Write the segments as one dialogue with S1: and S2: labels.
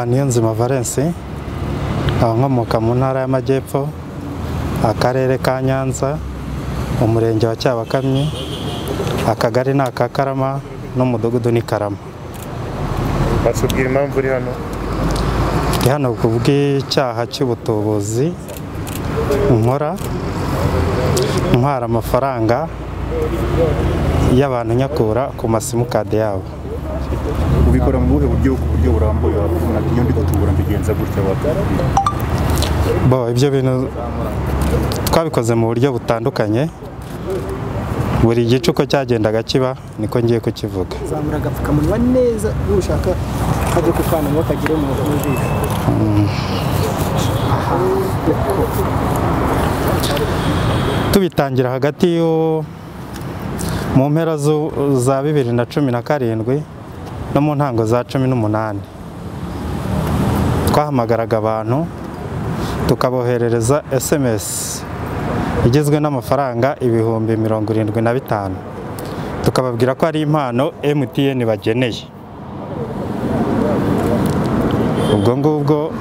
S1: Niyonzima Valence nkaba nkomoka mu ntara y'Amajyepfo akarere ka Nyanza umurenge wa Cyabakamyi akagari ni aka Karama n'umudugudu ni Karama
S2: batubwira impamvu uri hano
S1: ndi hano kubw'icyaha cy'ubutubuzi nkora ntwara amafaranga y'abantu nyakura ku masimukadi yabo
S2: ubikora mu buhe buryo ku buryo burambuye wakuvuga ati iyo ndi gutubura mbigenza gutya watubwira
S1: bo ibyo bintu twabikoze mu buryo butandukanye buri gice uko cyagendaga kiba niko ngiye kukivuga
S3: zamura agapfukamunwa neza ushaka kajya ku kanwa ngo kagere mu mu jisho aha uko
S1: tubitangira hagati yo mu mpera zu- za bibiri na cumi na karindwi no mu ntango za cumi n'umunani twahamagaraga abantu tukaboherereza sms igizwe n'amafaranga ibihumbi mirongo irindwi na bitanu tukababwira ko ari impano mtn bageneye ubwo ngubwo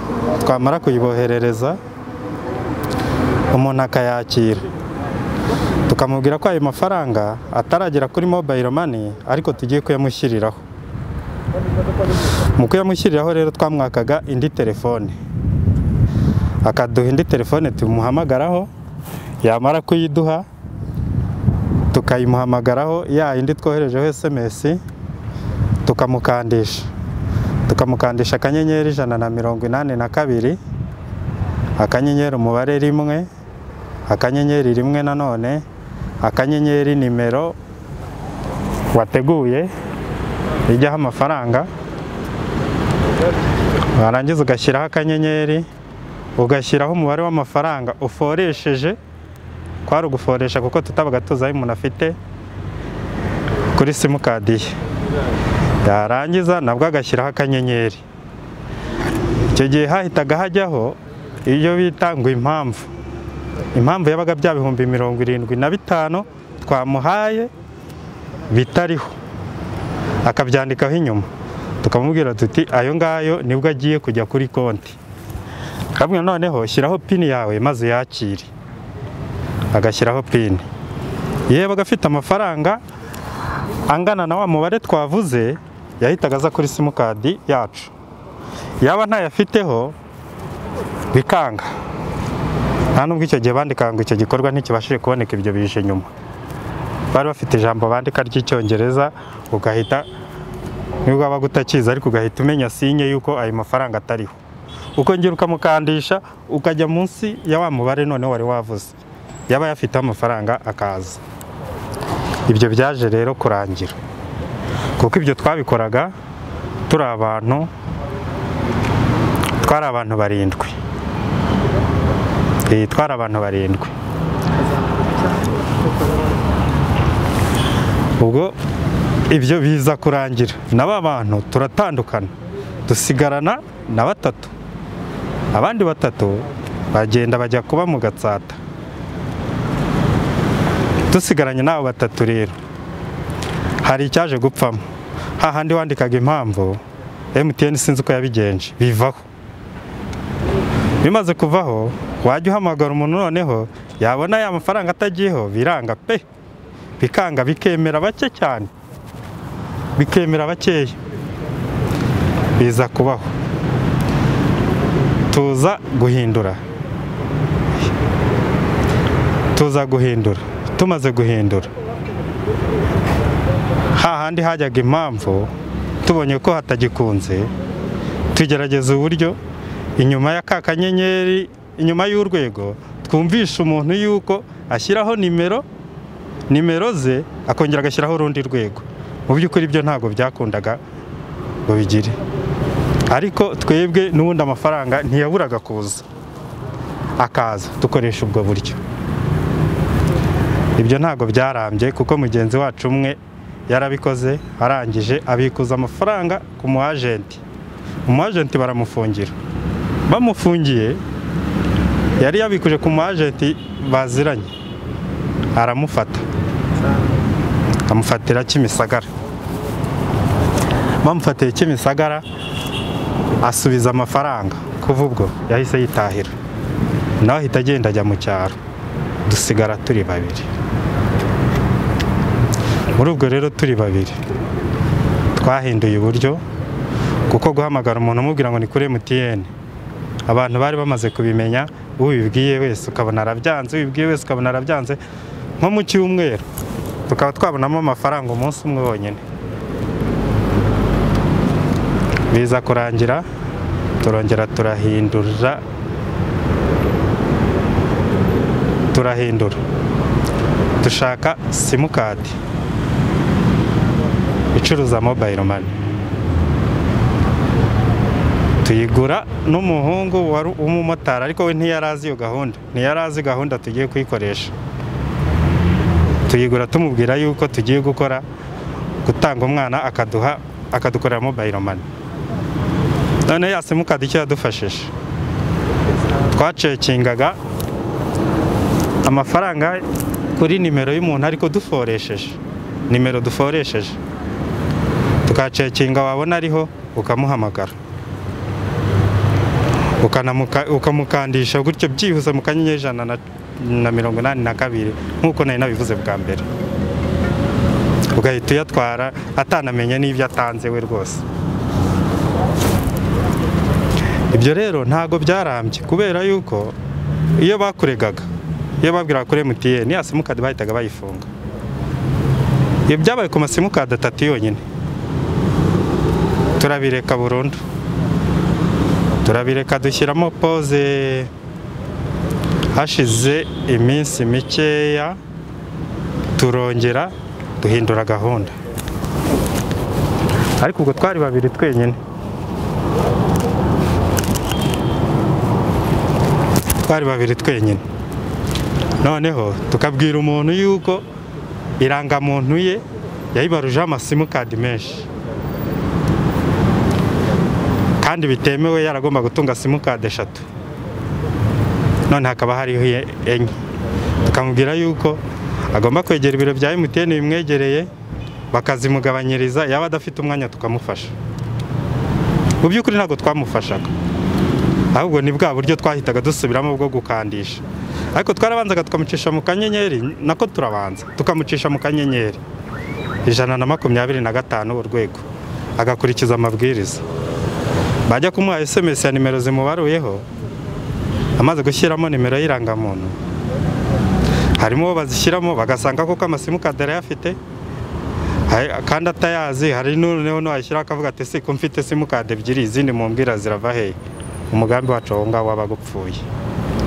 S1: twamara kuyiboherereza umuntu akayakira tukamubwira ko ayo mafaranga ataragera kuri mobile money ariko tugiye kuyamushyiriraho mu kuyamushyiriraho rero twamwakaga indi telefone akaduha indi telefone tumuhamagaraho yamara kuyiduha tukayimuhamagaraho ya yindi twoherejeho sms tukamukandisha tukamukandisha akanyenyeri ijana na mirongo inani na kabiri akanyenyeri umubare rimwe akanyenyeri rimwe nanone akanyenyeri nimero wateguye ijyaho amafaranga warangiza ugashyiraho akanyenyeri ugashyiraho umubare w'amafaranga uforesheje kwari uguforesha kuko tutabaga tuzi ayo umuntu afite kuri simukadi ye yarangiza nabwo agashyiraho akanyenyeri icyo gihe hahitaga hajyaho iyo bita ngo impamvu impamvu yabaga bya bihumbi mirongo irindwi na bitanu twamuhaye bitariho akabyandikaho inyuma tukamubwira tuti ayo ngayo nibwo agiye kujya kuri konti kamwe noneho shyiraho pini yawe maze yakire agashyiraho pini yeba agafite amafaranga angana na wa mubare twavuze yahitaga aza kuri simukadi yacu yaba ntayafiteho bikanga nta nubwo icyo gihe bandika ngo icyo gikorwa ntikibashije kuboneka ibyo bije nyuma bari bafite ijambo bandika ry'icyongereza ugahita nibwo waba utakizi ariko ugahita umenya sinye yuko ayo mafaranga atariho ukongera ukamukandisha ukajya munsi ya wa mubare noneho wari wavuze yaba yafiteho amafaranga akaza ibyo byaje rero kurangira kuko ibyo twabikoraga turi abantu twari abantu barindwi Eh, twari abantu barindwi ubwo ibyo biza kurangira na ba bantu turatandukana dusigarana na batatu abandi batatu bagenda bajya kuba mu gatsata dusigaranye n'abo batatu rero hari icyaje gupfamo hahandi wandikaga impamvu MTN sinzi uko yabigenje bivaho bimaze kuvaho wajya uhamagara umuntu noneho yabona ya mafaranga atagiyeho biranga pe bikanga bikemera bake cyane bikemera bakeya biza kubaho tuza guhindura tuza guhindura tumaze guhindura hahandi hajyaga impamvu tubonye ko hatagikunze tugerageza uburyo inyuma ya ka kanyenyeri inyuma y'urwego twumvisha umuntu yuko ashyiraho nimero nimero ze akongera agashyiraho urundi rwego mu by'ukuri ibyo ntabwo byakundaga ngo bigire ariko twebwe n'ubundi amafaranga ntiyaburaga kuza akaza dukoresha ubwo buryo ibyo ntabwo byarambye kuko mugenzi wacu umwe yarabikoze arangije abikuza amafaranga ku mu ajenti umu ajenti baramufungira bamufungiye yari yabikuje ku mu ajenti baziranye aramufata amufatira kimisagara bamufatiye kimisagara asubiza amafaranga kuva ubwo yahise yitahira nawe ahita agenda ajya mu cyaro dusigara turi babiri muri ubwo rero turi babiri twahinduye uburyo kuko guhamagara umuntu umubwira ngo ni kuri MTN abantu bari bamaze kubimenya ubibwiye wese ukabona arabyanze ubibwiye wese ukabona arabyanze nko mu cyumweru tukaba twabonamo amafaranga umunsi umwe wonyine biza kurangira turongera turahindura turahindura dushaka simukadi icuruza mobayiro mani tuyigura n'umuhungu wari umumotari ariko we ntiyari azi iyo gahunda ntiyari azi gahunda tugiye kuyikoresha tuyigura tumubwira yuko tugiye gukora gutanga umwana akaduha akadukorera mobayiro mani none ya simukadi icyo yadufashije twacekingaga amafaranga kuri nimero y'umuntu ariko duforesheje nimero duforesheje tukacekinga wabona ariho ukamuhamagara ukanamuka- ukamukandisha gutyo byihuse mu kanyenyeri ijana na- na mirongo inani na kabiri nk'uko nari nabivuze bwa mbere ugahita uyatwara atanamenye n'ibyo atanze we rwose ibyo rero ntago byarambye kubera yuko iyo bakuregaga iyo babwiraga kuri MTN ya simukadi bahitaga bayifunga iyo byabaye ku masimukadi atatu yonyine turabireka burundu turabireka dushyiramo pose hashize iminsi mikeya turongera duhindura gahunda ariko ubwo twari babiri twenyine twari babiri twenyine noneho tukabwira umuntu yuko irangamuntu ye yayibarujeho amasimukadi menshi kandi bitemewe yaragomba gutunga simukadi eshatu none hakaba hariho iye- enye tukamubwira yuko agomba kwegera ibiro bya MTN bimwegereye bakazimugabanyiriza yaba adafite umwanya tukamufasha mu by'ukuri ntabwo twamufashaga ahubwo ni bwa buryo twahitaga dusubiramo bwo gukandisha ariko twarabanzaga tukamucisha mu kanyenyeri nako turabanza tukamucisha mu kanyenyeri ijana na makumyabiri na gatanu urwego agakurikiza amabwiriza bajya kumuha SMS ya nimero zimubaruyeho amaze gushyiramo nimero y'irangamuntu harimo uwo bazishyiramo bagasanga koko amasimukadi arayafite hari- kandi atayazi hari noneho nayishyiraho akavuga ati si ko mfite simukadi ebyiri izindi mumbwira zirava hehe umugambi wacu aho ngaho wabaga upfuye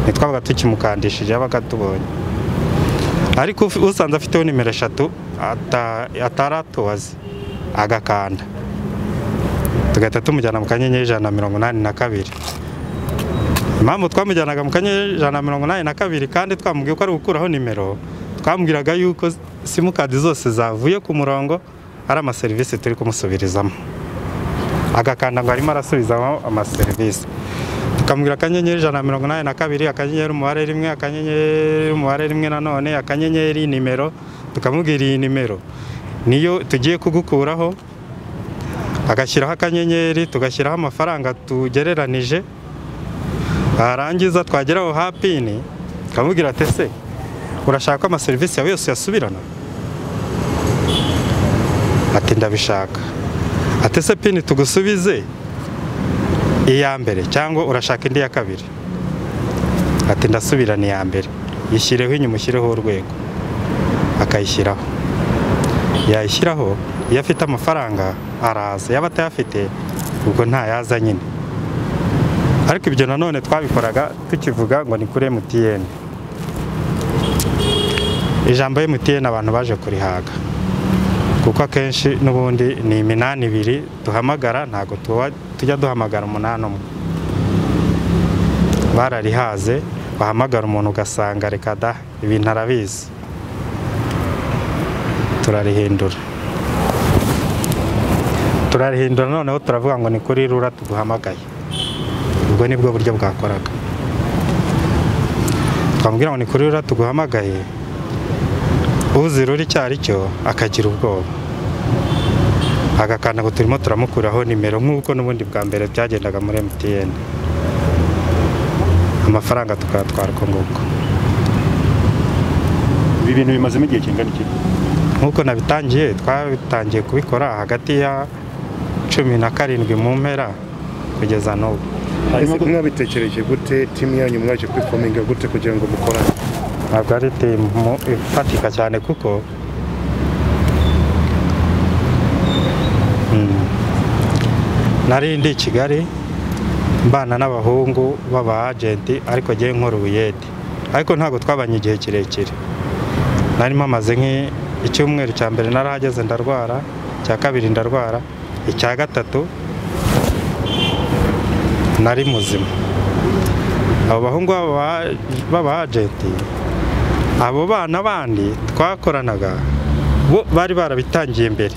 S1: ntitwabaga tukimukandishije yabaga tubonye ariko uf- usanze afiteho nimero eshatu ata- atari atuzi agakanda tugahita tumujyana mu kanyenyeri ijana na mirongo inani na kabiri impamvu twamujyanaga mu kanyenyeri ijana na mirongo inani na kabiri kandi twamubwiye ko ari gukuraho nimero twamubwiraga yuko simukadi zose zavuye ku murongo ari amaserivisi turi kumusubirizamo agakanda ngo arimo arasubizamo amaserivisi tukamubwira akanyenyeri ijana na mirongo inani na kabiri akanyenyeri umubare rimwe akanyenyeri umubare rimwe nanone akanyenyeri nimero tukamubwira iyi nimero niyo tugiye kugukuraho agashyiraho akanyenyeri tugashyiraho amafaranga tugereranije warangiza twagera aho hapini tukamubwira ati ese urashaka ko amaserivisi yawe yose yasubirana ati ndabishaka ati se pini tugusubize iya mbere cyangwa urashaka indi ya kabiri ati ndasubirana iya mbere yishyireho inyuma ushyireho urwego akayishyiraho yayishyiraho iyo afite amafaranga araza yaba atayafite ubwo ntayaza nyine ariko ibyo nanone twabikoraga tukivuga ngo ni kuri MTN ijambo MTN abantu baje kurihaga kuko akenshi n'ubundi ni iminani ibiri duhamagara ntabwo tuba- tujya duhamagara umunani umwe bararihaze wahamagara umuntu ugasanga reka da ibintu arabizi turarihindura turarihindura noneho turavuga ngo ni kuri rura tuguhamagaye ubwo ni bwo buryo bwakoraga twamubwira ngo ni kuri rura tuguhamagaye uzi rura icyo ari cyo akagira ubwoba agakanda ngo turimo turamukuraho nimero nk'uko n'ubundi bwa mbere byagendaga muri MTN amafaranga tukayatwara uko nguko
S2: ibi bintu bimazemo igihe kingana iki
S1: nk'uko nabitangiye twatangiye kubikora hagati ya cumi na karindwi mu mpera kugeza n'ubu
S4: Ese mwabitekereje gute timu yanyu mwaje kwifominga gute kugira ngo mukorane
S1: ntabwo ari timu ifatika cyane kuko Mm. nari ndi i kigali mbana n'abahungu b'aba agenti ariko ngewe nkora ubuyede ariko ntabwo twabanye igihe kirekire narimo amaze nk'icyumweru cya mbere narahageze ndarwara icya kabiri ndarwara icya gatatu nari muzima abo bahungu b'aba- b'aba agenti abo bana bandi twakoranaga bo bari barabitangiye mbere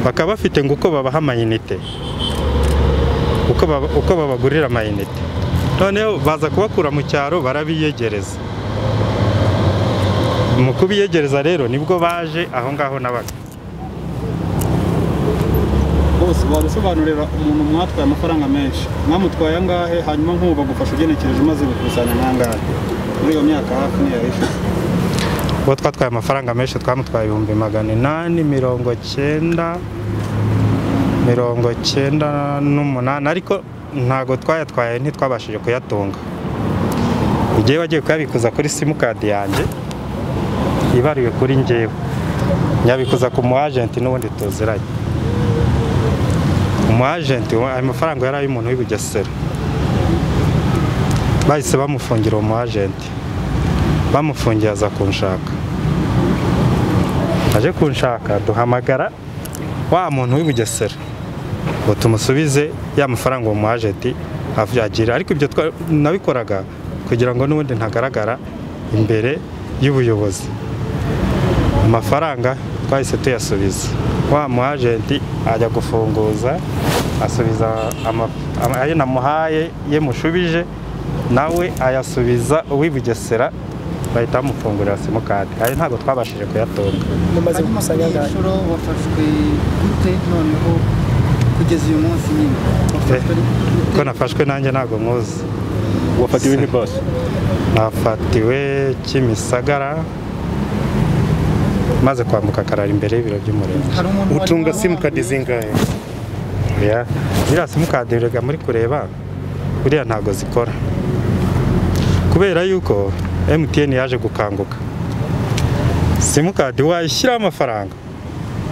S1: bakaba bafite ngo uko babaha amayinite uko baba- uko babagurira amayinite noneho baza kubakura mu cyaro barabiyegereza mu kubiyegereza rero nibwo baje aho ngaho nabaga
S3: bose wabisobanurira umuntu mwatwaye amafaranga menshi mwamutwaye angahe hanyuma nk'ubu bagufasha ugenekereje umaze gukusanya n'angahe muri iyo myaka hafi niyo ishize
S1: uwo twatwaye amafaranga menshi twamutwaye ibihumbi magana inani mirongo cyenda mirongo cyenda n'umunani ariko ntago twayatwaye ntitwabashije kuyatunga igihe wagiye kuyabikuza kuri simukadi yanjye ibariwe kuri ngewe nyabikuza ku mu agenti n'ubundi tuziranye umu agenti we- ayo mafaranga yari ay'umuntu w'i Bugesera bahise bamufungira uwo mu agenti bamufungiye aza kunshaka aje kunshaka duhamagara wa muntu w'i Bugesera ngo tumusubize ya mafaranga uwo mu agenti agira ariko ibyo twa- nabikoraga kugira ngo n'ubundi ntagaragara imbere y'ubuyobozi amafaranga twahise tuyasubiza wa mu agenti ajya gufunguza asubiza ama- ama- ayo namuhaye ye mushubije nawe ayasubiza uw'i Bugesera bahita bamufungurira simukadi ayo ntabwo twabashije kuyatunga
S3: mumaze
S5: hanyuma kuri
S3: gukusanya
S5: iyi
S3: angahe
S5: nshuro wafashwe gute noneho kugeza uyu munsi nyine wafashwe
S1: ko nafashwe nanjye ntabwo nkuzi
S2: wafatiwe n'ibasi
S1: nafatiwe Kimisagara maze kwambuka Karara imbere y'ibiro by'umurenge
S5: hari umuntu wari
S4: utunga
S5: wamuhamagaye?
S4: simukadi zingahe
S1: Ya, ziriya simukadi rega muri kureba buriya ntago zikora kubera yuko MTN yaje gukanguka simukadi wayishyiraho amafaranga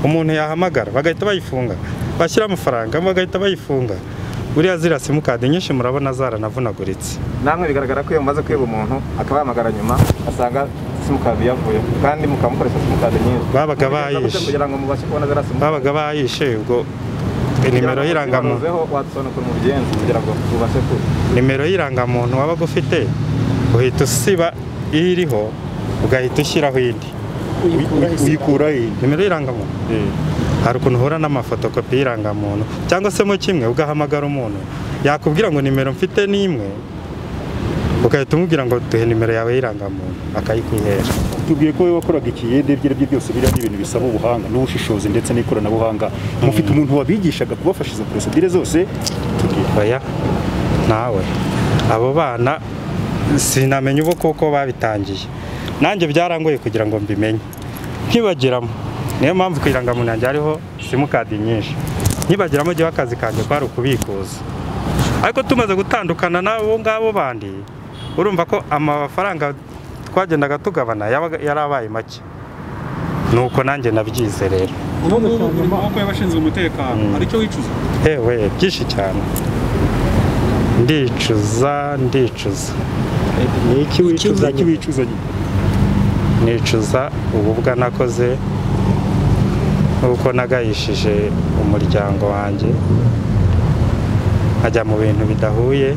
S1: umuntu yahamagara bagahita bayifunga bashyiraho amafaranga bagahita bayifunga buriya ziriya simukadi nyinshi murabona zaranavunaguritse
S6: namwe bigaragara ko iyo mumaze kwiba umuntu akaba yahamagara nyuma asanga simukadi yavuye kandi mukaba mukoresha simukadi nyinshi
S1: Babaga bayishe.
S6: kugira ngo mubashe kubona ziriya simukadi
S1: babaga bayishe ubwo nimero y'irangamuntu
S6: zibanuzeho wadusobanukira umugenzi kugira ngo tubashe ku
S1: nimero y'irangamuntu wabaga ufite uhita usiba iriho ugahita ushyiraho indi
S2: uyikura he
S1: nimero y'irangamuntu hari ukuntu uhura n'amafotokopi y'irangamuntu cyangwa se mo kimwe ugahamagara umuntu yakubwira ngo nimero mfite ni imwe ugahita umubwira ngo duhe nimero yawe y'irangamuntu akayikuhera
S2: tubwiye ko wowe wakoraga ikiyede ibyo ari byo byose biriya ni ibintu bisaba ubuhanga n'ubushishozi ndetse n'ikoranabuhanga mufite umuntu wabigishaga kubafasha izo porosidire zose tubwire
S1: oya ntawe abo bana sinamenya ubu kuko babitangiye nanjye byarangoye kugira ngo mbimenye nkibagiramo niyo mpamvu ku irangamuntu yanjye hariho simukadi nyinshi nkibagiramo jyewe akazi kanjye kwari ukubikuza ariko tumaze gutandukana n'abo ngabo bandi urumva ko amafaranga twagendaga tugabana yabaga- yari abaye make nuko nanjye nabyize rero
S3: ubu ngubu uri mu maboko y'abashinzwe umutekano hari icyo wicuza
S1: yewe byinshi cyane ndicuza ndicuza
S2: iki wicuza iki wicuzanye
S1: nicuza ububwa nakoze nuko nagayishije umuryango wanjye nkajya mu bintu bidahuye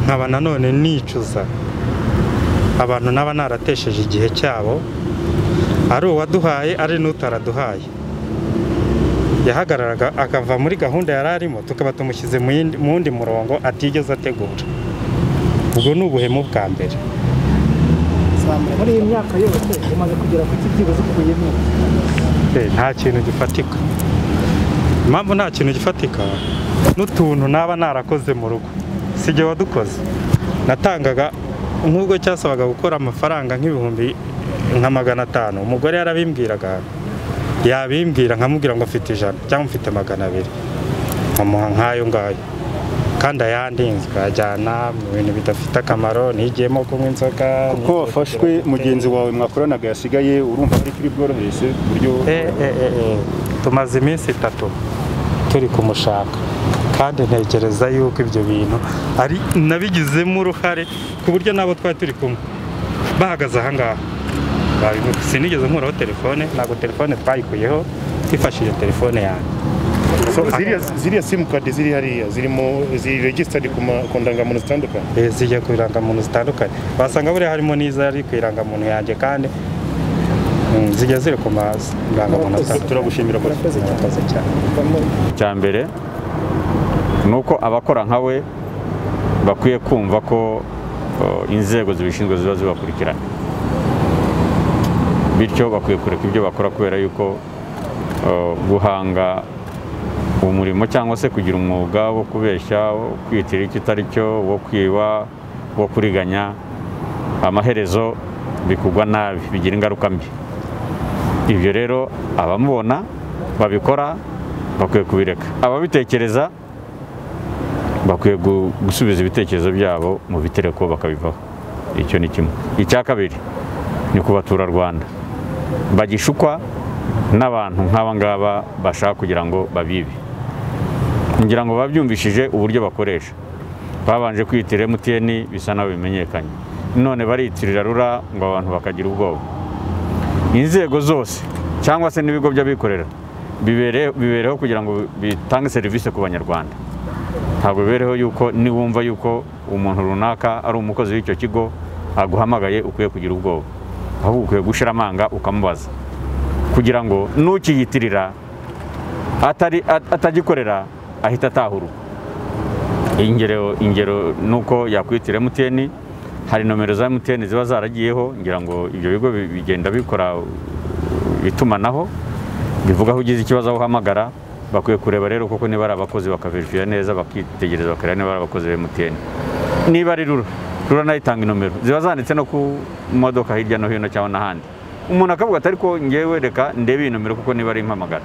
S1: nkaba nanone nicuza abantu naba naratesheje igihe cyabo ari uwaduhaye ari n'utaraduhaye yahagararaga akava muri gahunda yari arimo tukaba tumushyize mu yindi- mu wundi murongo atigeze ategura ubwo ni ubuhemu bwa mbere
S3: muri iyi myaka yose umaze kugera ku kibyibuzo ukuyemo
S1: Eh, nta kintu gifatika impamvu nta kintu gifatika n'utuntu naba narakoze mu rugo si jye wadukoze natangaga nk'ubwo cyasabaga gukora amafaranga nk'ibihumbi nka magana atanu umugore yarabimbwiraga yabimbwira nkamubwira ngo mfite ijana cyangwa mfite magana abiri nkamuha nk'ayo ngayo kandi ayandi nkajyana mu bintu bidafite akamaro nigiyemo kunywa inzoga
S2: ko wafashwe mugenzi wawe mwakoranaga yasigaye urumva ari kuri bworohereze ku buryo
S1: Eh, eh, eh, eh. tumaze iminsi itatu turi kumushaka kandi ntekereza yuko ibyo bintu ari nabigizemo uruhare ku buryo n'abo twari turi kumwe bahagaze aha ngaha Babivuga. sinigeze nkuraho telefone ntabwo telefone twayikuyeho twifashishije telefone yanjye
S4: So, ziriya ziriya simukadi ziri hariya zirimo ziri regisitadi ku ma- ku ndangamuntu zitandukanye
S1: Eh, zijya ku irangamuntu zitandukanye wasanga buriya harimo n'izari ku irangamuntu yanjye kandi mm, zijya ziri ku marangamuntu atandukanye
S2: turagushimira ko
S1: murakoze cyane
S7: icya mbere ni uko abakora nka we bakwiye kumva ko o, inzego zibishinzwe ziba zibakurikirana bityo bakwiye kureka ibyo bakora kubera yuko o, guhanga umurimo cyangwa se kugira umwuga wo kubeshya wo kwiyitirira icyo utari cyo wo kwiba wo kuriganya amaherezo bikugwa nabi bigira ingaruka mbi ibyo rero abamubona babikora bakwiye kubireka ababitekereza bakwiye gu- gusubiza ibitekerezo byabo mu bitereko bakabivaho icyo ni kimwe icya kabiri ni ku baturarwanda bagishukwa n'abantu nk'aba ngaba bashaka kugira ngo babibe kugira ngo babyumvishije uburyo bakoresha babanje kwiyitirira emutiyeni bisa naho bimenyekanye none bariyitirira rura ngo abantu bakagira ubwoba inzego zose cyangwa se n'ibigo by'abikorera bibere- bibereho kugira ngo bitange serivisi ku banyarwanda ntabwo bibereho yuko niwumva yuko umuntu runaka ari umukozi w'icyo kigo aguhamagaye ukwiye kugira ubwoba ahubwo ukwiye gushira amanga ukamubaza kugira ngo n'ukiyitirira atari- at- atagikorera ahita atahura ingero ingero nuko yakwitira MTN hari nomero za MTN ziba zaragiyeho ngira ngo ibyo bigo bi- bigenda bikora itumanaho bivuga aho ugize ikibazo aho uhamagara bakwiye kureba rero koko niba ari abakozi bakaverifira neza bakitegereza bakareba niba ari abakozi ba MTN niba ari rura rura nayo itanga inomero ziba zanditse no ku modoka hirya no hino cyangwa n'ahandi umuntu akavuga ati ariko ngewe reka ndebe iyi nomero kuko niba ari impamagara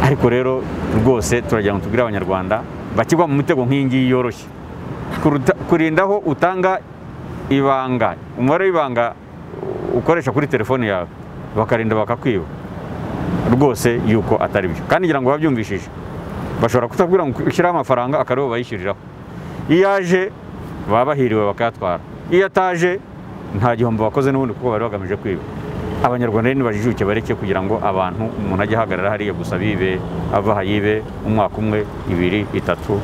S7: ariko rero rwose turagira ngo tubwire abanyarwanda bakigwa mu mitego nk'iyi ngiyi yoroshye Kuruta- kurinda aho utanga ibanga umubare w'ibanga ukoresha kuri telefone yawe bakarinda bakakwiba rwose yuko atari byo kandi ngira ngo babyumvishije bashobora kutakubwira ngo ushyiraho amafaranga akaribo bayishyuriraho iyo aje baba bahiriwe bakayatwara iyo ataje nta gihombo bakoze n'ubundi kuko bari bagamije kwiba abanyarwanda rero nibajijuke bareke kugira ngo abantu umuntu ajye ahagarara hariya gusa bibe ava aha yibe umwaka umwe ibiri itatu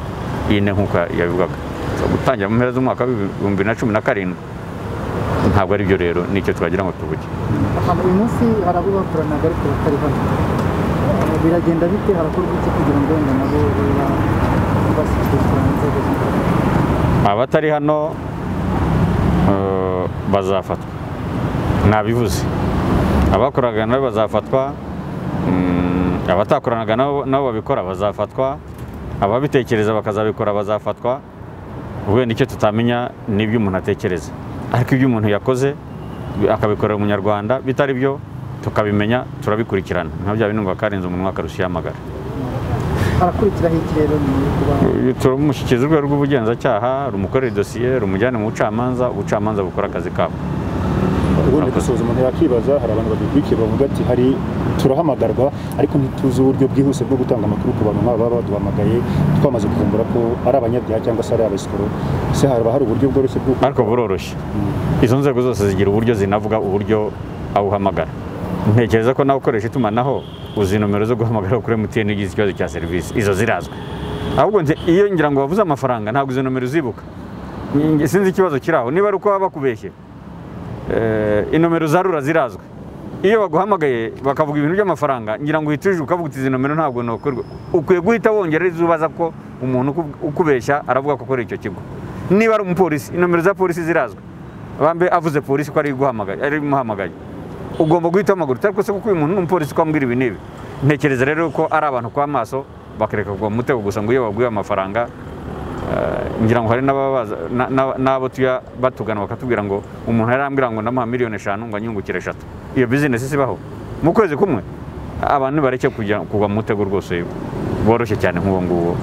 S7: ine nk'uko yabivugaga So, gutangira mu mpera z'umwaka w'ibihumbi bibiri na cumi na karindwi ntabwo ari byo rero nicyo twagira ngo tuvuge
S5: uyu munsi hari abo bakoranaga ariko batari hano biragenda bite harakorwa iki kugira ngo wenda nabo babe bashyikirizwa inzego z'umutekano
S7: abatari hano eh, bazafatwa nabivuze abakoraga nabo bazafatwa mm, abatakoranaga nabo nabo babikora bazafatwa ababitekereza bakazabikora bazafatwa wenda icyo tutamenya ni ibyo umuntu atekereza ariko ibyo umuntu yakoze bi- akabikorera umunyarwanda bitari byo tukabimenya turabikurikirana nka bya bindi ngo akarenza umunwa akarusha amagara
S5: harakurikiraho iki rero ni ukuba
S7: turamushyikiriza urwego rw'ubugenzacyaha rumukorera idosiye rumujyane mu bucamanza ubucamanza bukora akazi kabo
S2: ubundi gusoza umuntu yakibaza hari abantu badukurikiye bavuga ati hari turahamagarwa ariko ntituzi uburyo bwihuse bwo gutanga amakuru ku bantu nk'aba baba baduhamagaye twamaze kuvumbura ko ari abanyabyaha cyangwa se ari abasikoro se haba hari uburyo bworoshye bw'uko
S7: ariko buroroshye izo nzego zose zigira uburyo zinavuga uburyo awuhamagara ntekereza ko nawe ukoresha itumanaho uzi nomero zo guhamagara kuri MTN igize ikibazo cya serivisi izo zirazwi ahubwo nze- iyo ngira ngo wavuze amafaranga ntabwo izo nomero uzibuka Nge- sinzi ikibazo kiri aho niba ari uko baba bakubeshye eh, inomero za rura zirazwi iyo baguhamagaye bakavuga ibintu by'amafaranga ngira ngo uhite uje ukavuga uti izi nomero ntabwo nokorwa ukwiye guhita wongera izo ubaza ko umuntu uku- ukubeshya aravuga ko akora icyo kigo niba ari umupolisi inomero za polisi zirazwi bambe avuze polisi ko ari guhamagaye ari imuhamagaye ugomba guhita amaguru utari se kuko uyu muntu ni umupolisi ukamubwira ibi n'ibi ntekereza rero ko ari abantu kwa maso bakareka kugwa mu mutego gusa ngo iyo baguye amafaranga eh, ngira ngo hari n'ababaza na- na- n'abo tuya batugana bakatubwira ngo umuntu yarambwira ngo ndamuha miliyoni eshanu ngo anyungukire eshatu iyo bizinesi isibaho mu kwezi kumwe abantu bareke kujya kugwa mu mutego rwose bworoshye cyane nk'uwo nguwo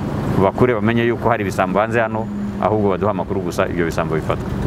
S7: bakure bamenye yuko hari ibisambo hanze hano ahubwo baduha amakuru gusa ibyo bisambo bifatwa